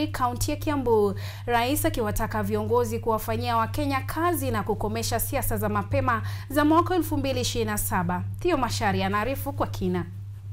Kaunti ya Kiambu, rais akiwataka viongozi kuwafanyia Wakenya kazi na kukomesha siasa za mapema za mwaka 2027. Theo Mashari anaarifu kwa kina.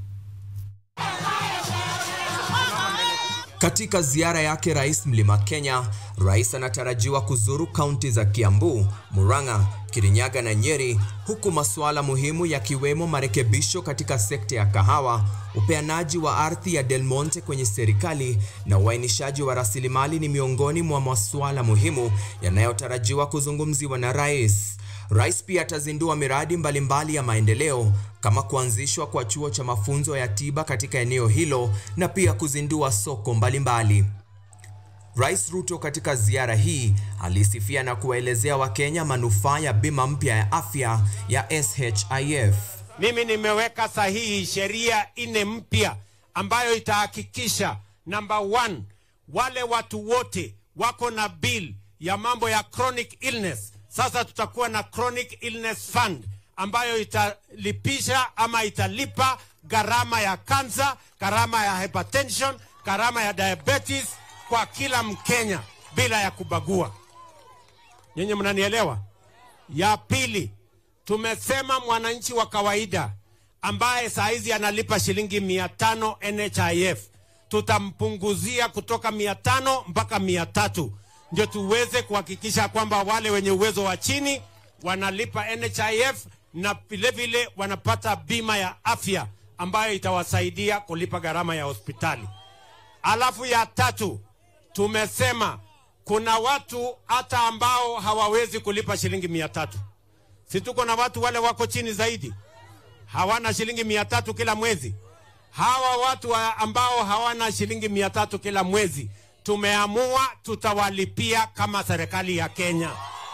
Katika ziara yake rais Mlima Kenya, rais anatarajiwa kuzuru kaunti za Kiambu, Murang'a, Kirinyaga na Nyeri, huku masuala muhimu yakiwemo marekebisho katika sekta ya kahawa, upeanaji wa ardhi ya Del Monte kwenye serikali na uainishaji wa rasilimali ni miongoni mwa masuala muhimu yanayotarajiwa kuzungumziwa na rais. Rais pia atazindua miradi mbalimbali mbali ya maendeleo kama kuanzishwa kwa chuo cha mafunzo ya tiba katika eneo hilo na pia kuzindua soko mbalimbali mbali. Rais Ruto katika ziara hii alisifia na kuwaelezea Wakenya manufaa ya bima mpya ya afya ya SHIF. Mimi nimeweka sahihi sheria nne mpya ambayo itahakikisha number one, wale watu wote wako na bill ya mambo ya chronic illness sasa tutakuwa na chronic illness fund ambayo italipisha ama italipa gharama ya kansa, gharama ya hypertension, gharama ya diabetes kwa kila Mkenya bila ya kubagua. Nyinyi mnanielewa? Ya pili, tumesema mwananchi wa kawaida ambaye saa hizi analipa shilingi mia tano NHIF tutampunguzia kutoka mia tano mpaka mia tatu ndio tuweze kuhakikisha kwamba wale wenye uwezo wa chini wanalipa NHIF na vilevile wanapata bima ya afya ambayo itawasaidia kulipa gharama ya hospitali. Alafu ya tatu, tumesema kuna watu hata ambao hawawezi kulipa shilingi mia tatu. Si tuko na watu wale wako chini zaidi, hawana shilingi mia tatu kila mwezi. Hawa watu ambao hawana shilingi mia tatu kila mwezi tumeamua tutawalipia kama serikali ya Kenya.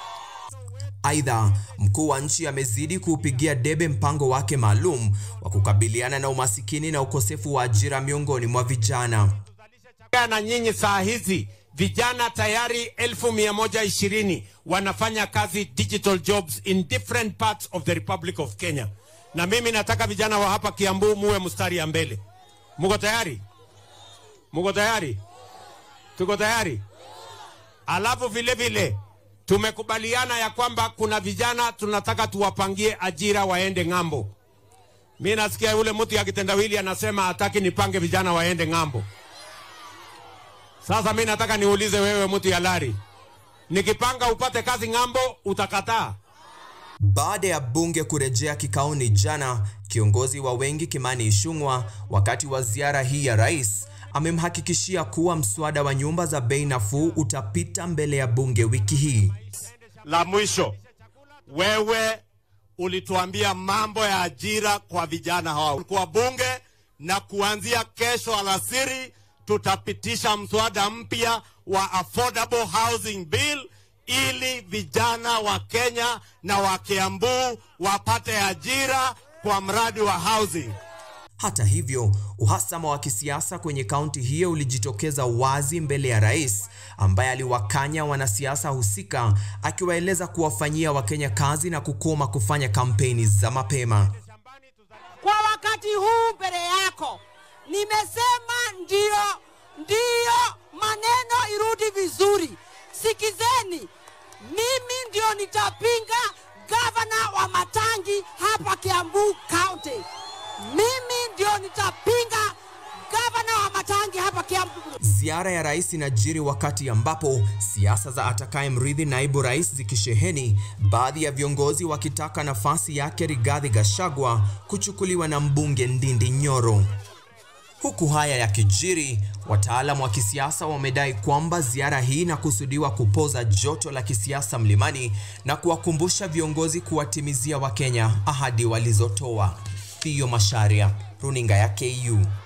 Aidha, mkuu wa nchi amezidi kuupigia debe mpango wake maalum wa kukabiliana na umasikini na ukosefu wa ajira miongoni mwa vijana. Na nyinyi saa hizi vijana tayari elfu mia moja ishirini wanafanya kazi digital jobs in different parts of the Republic of Kenya, na mimi nataka vijana wa hapa Kiambu muwe mstari ya mbele. Muko tayari? Muko tayari? Tuko tayari? Alafu vile vile tumekubaliana ya kwamba kuna vijana tunataka tuwapangie ajira waende ng'ambo. Mi nasikia yule mtu ya kitendawili anasema hataki nipange vijana waende ng'ambo. Sasa mi nataka niulize wewe, mtu ya lari, nikipanga upate kazi ng'ambo, utakataa? Baada ya bunge kurejea kikaoni jana, kiongozi wa wengi Kimani Ichung'wah, wakati wa ziara hii ya rais, amemhakikishia kuwa mswada wa nyumba za bei nafuu utapita mbele ya bunge wiki hii. La mwisho, wewe ulituambia mambo ya ajira kwa vijana hawa kwa bunge, na kuanzia kesho alasiri tutapitisha mswada mpya wa affordable housing bill ili vijana wa Kenya na wa Kiambu wapate ajira kwa mradi wa housing. Hata hivyo, uhasama wa kisiasa kwenye kaunti hiyo ulijitokeza wazi mbele ya rais ambaye aliwakanya wanasiasa husika akiwaeleza kuwafanyia Wakenya kazi na kukoma kufanya kampeni za mapema. Kwa wakati huu mbele yako nimesema ndio, ndio maneno irudi vizuri. Sikizeni, mimi ndio nitapinga gavana wa Matangi hapa Kiambu County. Mimi ndio nitapinga gavana wa Matangi hapa Kiambu. Ziara ya rais inajiri wakati ambapo siasa za atakaye mrithi naibu rais zikisheheni, baadhi ya viongozi wakitaka nafasi yake Rigathi Gachagua kuchukuliwa na mbunge Ndindi Nyoro. Huku haya yakijiri, wataalamu wa kisiasa wamedai kwamba ziara hii inakusudiwa kupoza joto la kisiasa mlimani na kuwakumbusha viongozi kuwatimizia Wakenya ahadi walizotoa. Theo Masharia, runinga ya KU.